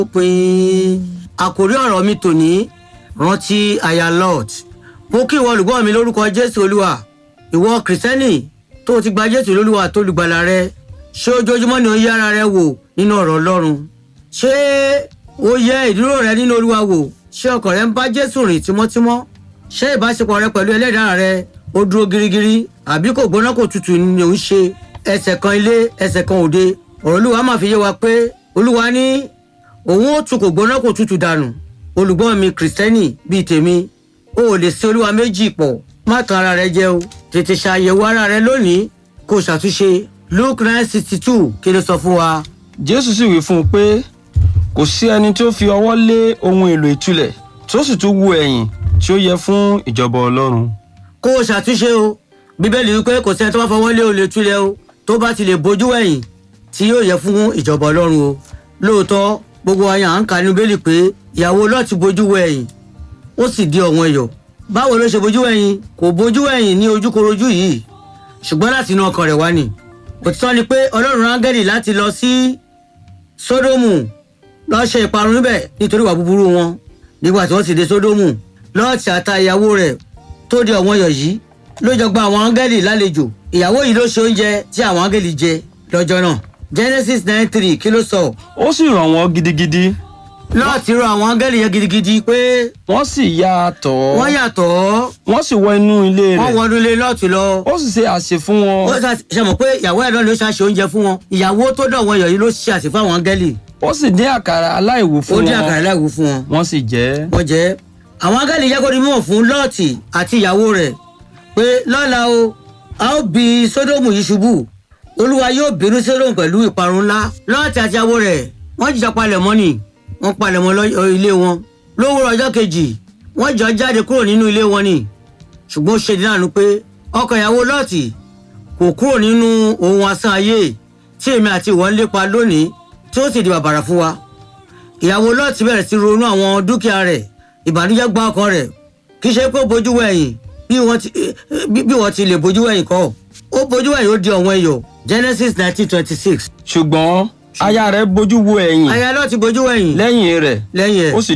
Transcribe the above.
pin àkórí ọ̀rọ̀ mi tòní rántí aya lot mo kí ìwọ olùgbọ́ mi lórúkọ jésù olúwa ìwọ kìrìsìtẹ́nì tó ti gba jésù lólúwa tó lùgbàlà rẹ ṣé ojoojúmọ́ ni ó yẹ ara rẹ wò nínú ọ̀rọ̀ ọlọ́run ṣé ó yẹ ìdúró rẹ nínú olúwa wò ṣé ọkàn rẹ ń bá jésù rìn tímọ́tímọ́ ṣé ìbáṣepọ̀ rẹ pẹ̀lú ẹlẹ́dàá rẹ ó dúró girigiri àbí kò gbóná kò tutù ni òun ṣe ẹsẹ̀ kan ilé ẹsẹ̀ kan òde ọ̀rọ̀ olúwa máa fi yé wa pé olúwa ní òun ó tu kò gbóná kò tutù dànù olùgbọ́n mi kìrìsìtẹ́nì bíi tèmi o ò lè sin olúwa méjì pọ̀ má tan ara rẹ jẹ o tètè ṣàyẹ̀wò ara rẹ lónìí kó o ṣàtúnṣe luke nine sixty two kí ló sọ fún wa. jésù sì wí fún un pé kò sí ẹni tí ó fi ọwọ́ lé ohun èlò ìtúlẹ̀ tó sì tún wo ẹ̀yìn tí ó yẹ fún ìjọba ọlọ́run. kó o ṣàtúnṣe o bíbélì wípé kò sẹ́ni tó bá fọwọ́ lé olè túlẹ̀ o tó bá ti lè bójú ẹ̀yìn tí yóò yẹ fún ìjọba ọlọ́run o lóòótọ́ gbogbo wa yàn án kà ní bíbélì pé ìyàwó lọ́ọ̀tì bójú wọ ẹ̀yìn ó sì di ọ̀wọ́n ẹ̀yọ̀ báwo ló ṣe bójú ẹ̀yìn kò bójú ẹ̀yìn ní ojúkorojú yìí ṣùgbọ́n láti inú ọkàn rẹ̀ wá ni òtítọ́ ni pé ọlọ́run áńgẹ́lì láti lọ sí sódómù lọ́ọ́ ṣe ìparun níbẹ̀ nítorí ìwà búburú wọn nígbà tí wọ́n sì dé sódómù lọ́ọ̀tì àta ìyàwó rẹ̀ tó di ọ̀wọ́n ẹ̀yọ̀ yìí ló jọ gba àwọn áńgẹ́lì lálejò ìyàwó yìí ló ṣe oúnjẹ tí àwọn áńgẹ́lì jẹ lọ́jọ́ náà genesis nine three kí ló sọ ó sì ràn wọ́n gidigidi lọ́ọ̀tì rọ àwọn áńgẹ́lì yẹn gidigidi pé wọ́n sì ya tọ̀ ọ́ wọ́n yàtọ̀ wọ́n sì wọ inú ilé wọ́n rẹ̀ wọnú ilé lọ́ọ̀tì lọ ó sì ṣe àṣẹ fún wọn ó ṣà- ṣe mọ̀ pé ìyàwó ẹ̀ náà ló ṣàṣe oúnjẹ fún wọn ìyàwó tó dọ̀ wọ́n yọ̀ yìí ló ṣe àṣẹ fún àwọn áńgẹ́lì ó sì dín àkàrà aláìwú ó fún dín àkàrà wọn láìwú fún wọn wọ́n sì jẹ ẹ́. wọ́n jẹ́ àwọn áńgẹ́lì yẹ kó di mímọ̀ fún lọ́ọ̀tì àti ìyàwó rẹ̀ pé lọ́la o a ó bi sódómù yìí ṣubú olúwa yóò bínú sódómù pẹ̀lú ìparun ńlá lọ́ọ̀tì àti ìyàwó rẹ̀ wọ́n jìjà palẹ̀ mọ́ ni wọ́n palẹ̀ mọ́ lọ́- ilé wọn lówùrọ̀ ọjọ́ kejì wọ́n jọ jáde kúrò nínú ilé wọn ni ṣùgbọ́n ó ṣe dínàánú pé ọkọ ìyàwó lọ́ọ̀tì kò kúrò nínú ohun asán ayé tí èmi àti ìwọ ń lépa lónìí tí ó sì di bàbàrà fún wa ìyàwó lọ́ọ̀tì bẹ̀rẹ̀ sí ronú àwọn dúkìá rẹ̀ ìbànújẹ́ gba ọkàn rẹ̀ kì í ṣe pé ó bójú wẹ̀yìn bí wọ́n ti bí- bí wọ́n ti lè bójú wẹ̀yìn kọ́ ó bójú wẹ̀yìn ó di ọ̀wọ́n ẹ̀yọ̀ genesis nineteen twenty six ṣùgbọ́n aya rẹ̀ bójú wo ẹ̀yìn aya lọ́ọ̀tì bójú wẹ̀yìn lẹ́yìn rẹ̀ lẹ́yìn ẹ̀ ó sì